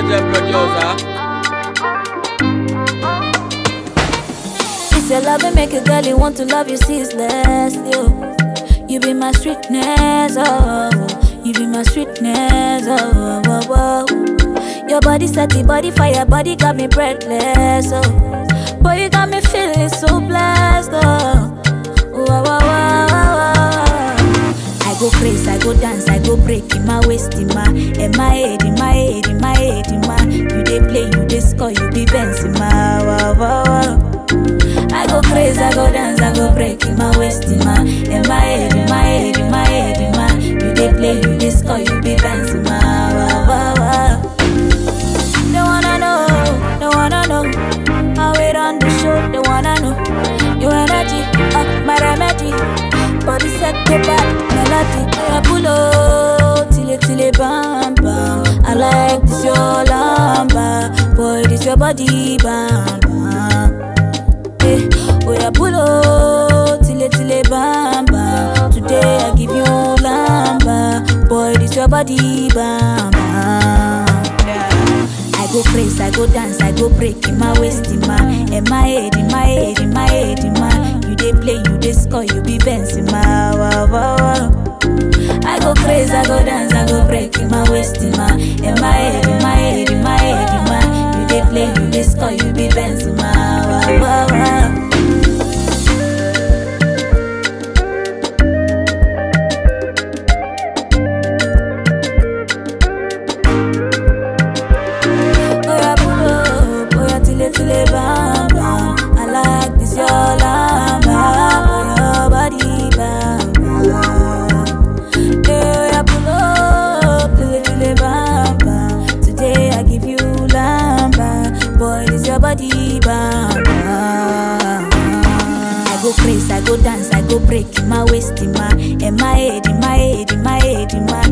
Legend producer. It's your love and make a girl you want to love you ceaseless. You, you be my sweetness, oh, oh. you be my sweetness, oh, oh, oh, oh. Your body set the body fire, body got me breathless, oh. Boy, you got me feeling so blessed, oh. Wow, wow, wow, wow, wow. I go crazy, I go dance, I go break in my waist, in my, in my head, in my head, in my head, in my. You dey play, you dey score, you be Benz in my. Wow, wow, wow. I go crazy, I go dance, I go break in my waist, in my, in my head, in my head, in my head, in my. You dey play, you dey score, you be Benz in my. Wow, wow, wow. They wanna know, they wanna know how it on the show. They wanna know your energy, uh, my remedy. Body set to back, melody. Yeah, pull up, till it, till it, bam, bam. I like this your lamba, boy, this your body, bam, bam. Eh, oh yeah, pull up, till it, till it, bam, bam. Today I give you lamba, boy, this your body, bam, bam. I go crazy, I go dance, I go break in my waist, in my, in my head, in my head, in my head, in my. You dey play, you dey score, you be Benz in my. Wow, wow, wow. I go crazy, I go dance, I go break in my waist, in my, in my head, in my head, in my head, in my. You dey play, you dey score, you be Benz in my. Wow, wow, wow. Oya pull up, oya tile tile bam bam. I like this your lamba, your body bam bam. Hey, oya pull up, tile tile bam bam. Today I give you lamba, boy this your body bam bam. I go crazy, I go dance, I go break in my waist, in my, in my head, in my head, in my head, in my.